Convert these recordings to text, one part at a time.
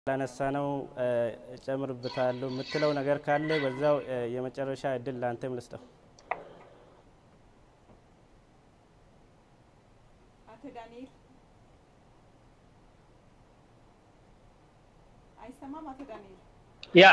ላነሳ ነው እጨምርበታለሁ የምትለው ነገር ካለ በዛው የመጨረሻ እድል ለአንተም ልስጠው። አቶ ዳንኤል አይሰማም? አቶ ዳንኤል ያ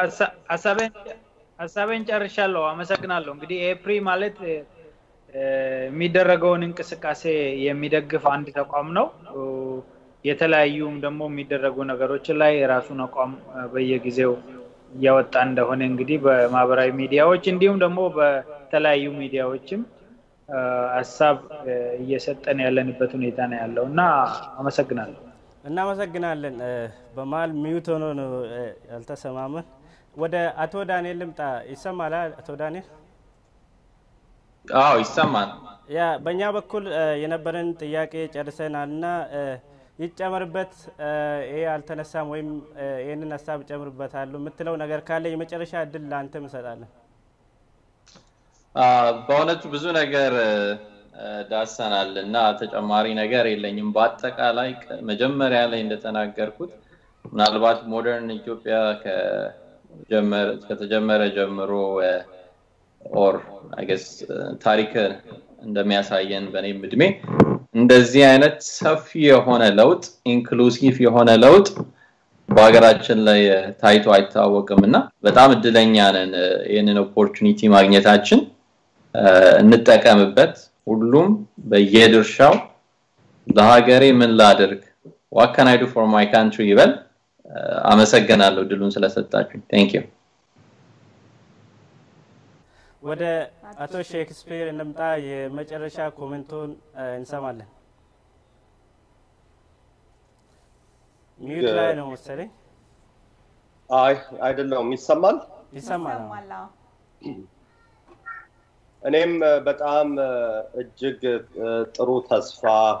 ሀሳቤን ጨርሻለሁ። አመሰግናለሁ። እንግዲህ ኤፕሪ ማለት የሚደረገውን እንቅስቃሴ የሚደግፍ አንድ ተቋም ነው። የተለያዩም ደግሞ የሚደረጉ ነገሮች ላይ የራሱን አቋም በየጊዜው እያወጣ እንደሆነ እንግዲህ በማህበራዊ ሚዲያዎች እንዲሁም ደግሞ በተለያዩ ሚዲያዎችም ሀሳብ እየሰጠን ያለንበት ሁኔታ ነው ያለው እና አመሰግናለሁ። እናመሰግናለን። በመሀል ሚዩት ሆኖ ነው ያልተሰማመን። ወደ አቶ ዳንኤል ልምጣ። ይሰማል አቶ ዳንኤል? አዎ ይሰማል። ያ በእኛ በኩል የነበረን ጥያቄ ጨርሰናል እና ይጨመርበት ይሄ አልተነሳም ወይም ይህንን ሀሳብ እጨምርበታለሁ የምትለው ነገር ካለ የመጨረሻ እድል ለአንተ እንሰጣለን። በእውነቱ ብዙ ነገር ዳሰናል እና ተጨማሪ ነገር የለኝም። በአጠቃላይ መጀመሪያ ላይ እንደተናገርኩት ምናልባት ሞደርን ኢትዮጵያ ከተጀመረ ጀምሮ ኦር አይገስ ታሪክ እንደሚያሳየን በእኔም እድሜ እንደዚህ አይነት ሰፊ የሆነ ለውጥ ኢንክሉሲቭ የሆነ ለውጥ በሀገራችን ላይ ታይቶ አይታወቅም እና በጣም እድለኛ ነን ይህንን ኦፖርቹኒቲ ማግኘታችን እንጠቀምበት ሁሉም በየድርሻው ለሀገሬ ምን ላድርግ ዋት አይ ዱ ፎር ማይ ካንትሪ ይበል አመሰግናለሁ ድሉን ስለሰጣችሁ ቴንክ ዩ ወደ አቶ ሼክስፒር እንምጣ። የመጨረሻ ኮሜንቶን እንሰማለን። ሚዩት ላይ ነው መሰለኝ። አይ አይደለውም። ይሰማል ይሰማል። እኔም በጣም እጅግ ጥሩ ተስፋ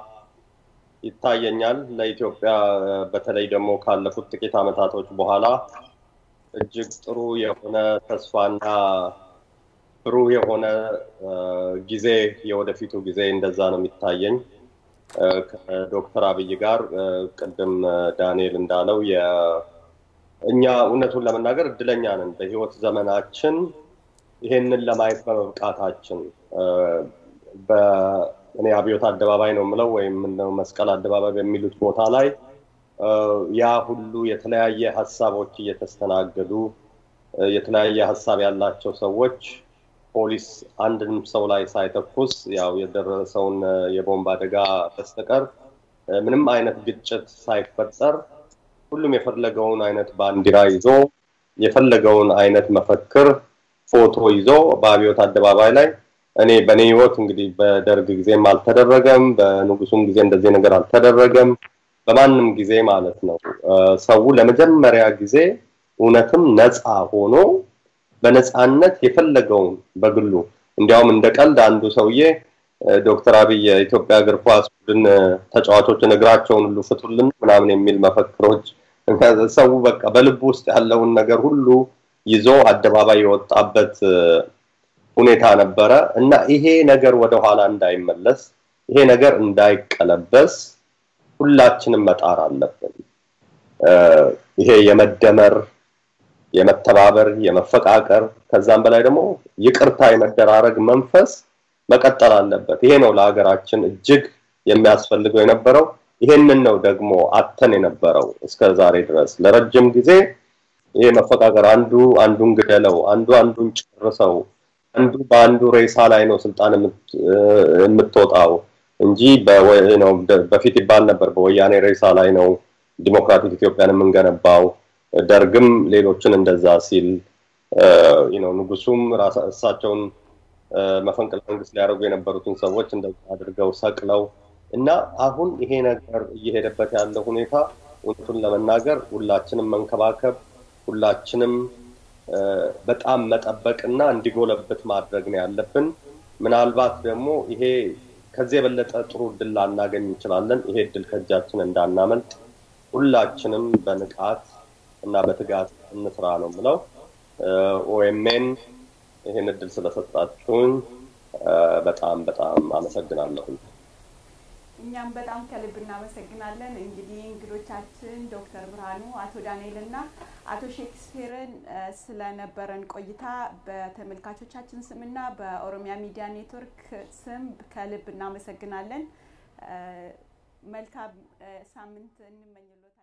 ይታየኛል ለኢትዮጵያ በተለይ ደግሞ ካለፉት ጥቂት አመታቶች በኋላ እጅግ ጥሩ የሆነ ተስፋና ብሩህ የሆነ ጊዜ የወደፊቱ ጊዜ እንደዛ ነው የሚታየኝ። ከዶክተር አብይ ጋር ቅድም ዳንኤል እንዳለው እኛ እውነቱን ለመናገር እድለኛ ነን በህይወት ዘመናችን ይሄንን ለማየት በመብቃታችን እኔ አብዮት አደባባይ ነው የምለው ወይም መስቀል አደባባይ በሚሉት ቦታ ላይ ያ ሁሉ የተለያየ ሀሳቦች እየተስተናገዱ የተለያየ ሀሳብ ያላቸው ሰዎች ፖሊስ አንድንም ሰው ላይ ሳይተኩስ ያው የደረሰውን የቦምብ አደጋ በስተቀር ምንም አይነት ግጭት ሳይፈጠር ሁሉም የፈለገውን አይነት ባንዲራ ይዞ የፈለገውን አይነት መፈክር ፎቶ ይዞ በአብዮት አደባባይ ላይ እኔ በእኔ ህይወት እንግዲህ በደርግ ጊዜም አልተደረገም፣ በንጉሱም ጊዜ እንደዚህ ነገር አልተደረገም፣ በማንም ጊዜ ማለት ነው። ሰው ለመጀመሪያ ጊዜ እውነትም ነፃ ሆኖ በነፃነት የፈለገውን በግሉ እንዲያውም እንደ ቀልድ አንዱ ሰውዬ ዶክተር አብይ የኢትዮጵያ እግር ኳስ ቡድን ተጫዋቾችን እግራቸውን ሁሉ ፍቱልን ምናምን የሚል መፈክሮች ሰው በቃ በልቡ ውስጥ ያለውን ነገር ሁሉ ይዞ አደባባይ የወጣበት ሁኔታ ነበረ እና ይሄ ነገር ወደኋላ እንዳይመለስ ይሄ ነገር እንዳይቀለበስ ሁላችንም መጣር አለብን። ይሄ የመደመር የመተባበር የመፈቃቀር ከዛም በላይ ደግሞ ይቅርታ የመደራረግ መንፈስ መቀጠል አለበት። ይሄ ነው ለሀገራችን እጅግ የሚያስፈልገው የነበረው። ይሄንን ነው ደግሞ አተን የነበረው እስከ ዛሬ ድረስ ለረጅም ጊዜ ይሄ መፈቃቀር፣ አንዱ አንዱን ግደለው፣ አንዱ አንዱን ጨርሰው፣ አንዱ በአንዱ ሬሳ ላይ ነው ስልጣን የምትወጣው እንጂ በፊት ይባል ነበር በወያኔ ሬሳ ላይ ነው ዲሞክራቲክ ኢትዮጵያን የምንገነባው። ደርግም ሌሎችን እንደዛ ሲል ነው ንጉሱም እሳቸውን መፈንቅለ መንግስት ሊያደርጉ የነበሩትን ሰዎች እንደዛ አድርገው ሰቅለው እና አሁን ይሄ ነገር እየሄደበት ያለ ሁኔታ እውነቱን ለመናገር ሁላችንም መንከባከብ ሁላችንም በጣም መጠበቅና እንዲጎለብት ማድረግ ነው ያለብን። ምናልባት ደግሞ ይሄ ከዚህ የበለጠ ጥሩ እድል ላናገኝ እንችላለን። ይሄ እድል ከእጃችን እንዳናመልጥ ሁላችንም በንቃት እና በትጋት እንስራ ነው ምለው። ኦኤምኤን ይህን እድል ስለሰጣችሁኝ በጣም በጣም አመሰግናለሁ። እኛም በጣም ከልብ እናመሰግናለን። እንግዲህ እንግዶቻችን ዶክተር ብርሃኑ፣ አቶ ዳንኤል እና አቶ ሼክስፒርን ስለነበረን ቆይታ በተመልካቾቻችን ስምና በኦሮሚያ ሚዲያ ኔትወርክ ስም ከልብ እናመሰግናለን። መልካም ሳምንት እንመኝሎት።